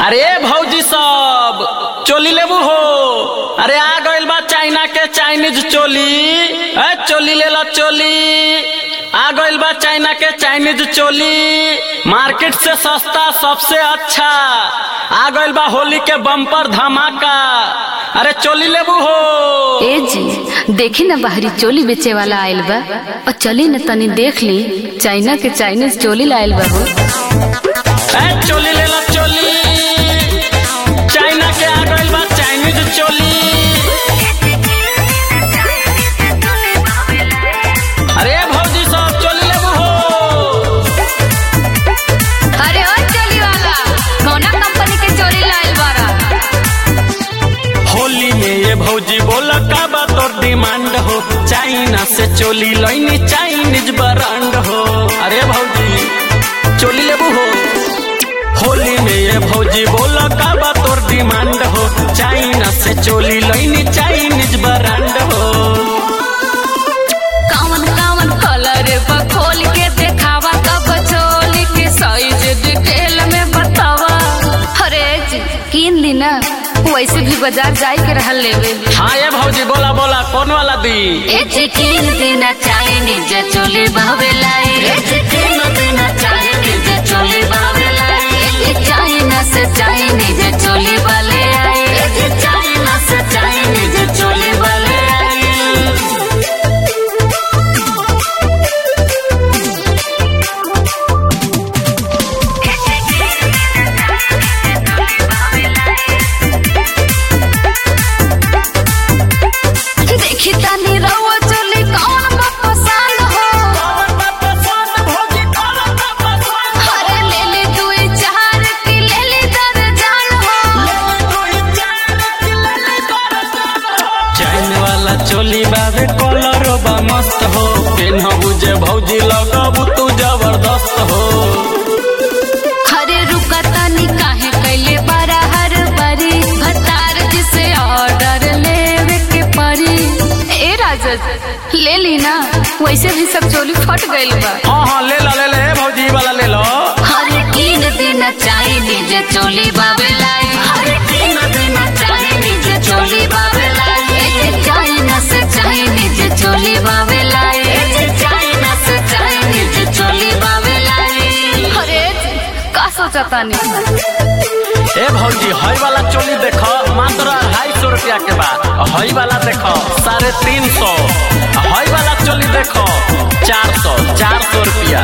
अरे भौजी सब चोली लेबू हो अरे आ गइल बा चाइना के चाइनीज चोली ए चोली ले लो चोली आ गइल बा चाइना के चाइनीज चोली मार्केट से सस्ता सबसे अच्छा आ गइल बा होली के बम्पर धमाका अरे चोली लेबू हो ए जी देखी ना बाहरी चोली बेचे वाला आयल बा और चली न तनी देख ली चाइना के चाइनीज चोली लायल बा हो ए चोली ले लो चोली चाइना के आ गइल बा चाइनीज चोली अरे भौजी सब चोली लेबू हो अरे ओ चोली वाला कौना कंपनी के चोली लायल बारा होली में ये भौजी बोल का बा तोर डिमांड हो चाइना से चोली लैनी चाइनीज ब्रांड हो अरे भौजी चोली लेबू हो होली में ये भौजी बोल का बा तोर डिमांड हो चाइना से चोली लैनी चाइनीज ब्रांड हो कावन कावन कलर बा खोल के देखावा तब चोली के साइज डिटेल में बतावा अरे जी किन ली ना वैसे भी बाजार जाए के रहल लेवे हाँ ये भौजी बोला बोला कौन वाला दी ए चिकिन देना चाइनीज चोली बावे लाई ए चिकिन देना चाइनीज चोली बावे लाई ए चाइना से चाइनीज चोली वाले आए ए चाइना से चाइनीज चोली वाले आए देखी तानी रवा चोली कौन बा पसंद हो अरे ले ले दुई चार की ले ले दर्जन हो चैन वाला चोली बाबे कलर बा मस्त हो पेनहबू जे भौजी लगबू तू जबरदस्त हो अरे रुका तानी काहे कैले बारा हर बारी भतार जिसे ऑर्डर लेवे के परी ए राजा ले ली ना वैसे भी सब चोली फट गइल बा हाँ हाँ ले लो ले ले भौजी वाला ले लो हरे तीन दिन चाइनीज चोली बाबे लाई हरे तीन दिन चाइनीज चोली बाबे लाई ए चाइना से चाइनीज चोली बाबे लाई ए चाइना से चाइनीज चोली बाबे लाई अरे का सोचता नहीं ए भौजी हई वाला चोली देखो मात्र अढ़ाई सौ रुपया के बाद हई वाला देखो साढ़े तीन सौ हई वाला चोली देखो चार सौ चार सौ रुपया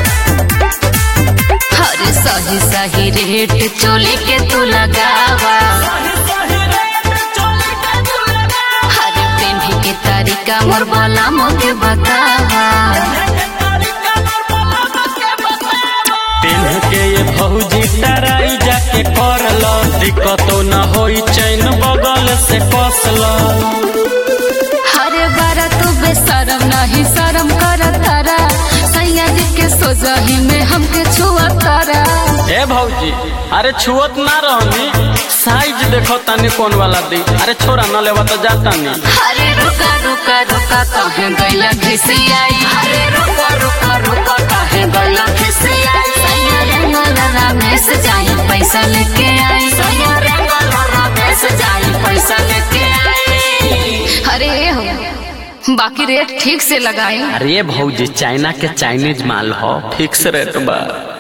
हरे सही सही रेट चोली के तू लगावा हरे पेन्ही के तरीका मोर बोला मोके बतावा पेन्ह के ये भौजी तराई जाके कर लो दिक्कतो न होई चैन बगल से कस लो हरे बारा तू बेशरम नहीं शरम कर तारा सैया जी के सोजही में हमके छुआ तारा ए भौजी अरे छुअत ना रहनी साइज देखो तनी कौन वाला दी अरे छोरा न लेवा तो जाता नी हरे रुका रुका रुका कहे गैला खिसियाई हरे रुका रुका रुका कहे गैला खिसियाई सैया रंगला रमेश जाई पैसा लेके आई सैया रंगला रमेश जाई पैसा लेके आई अरे हो बाकी रेट ठीक से लगाई अरे भौजी चाइना के चाइनीज माल हो फिक्स रेट बा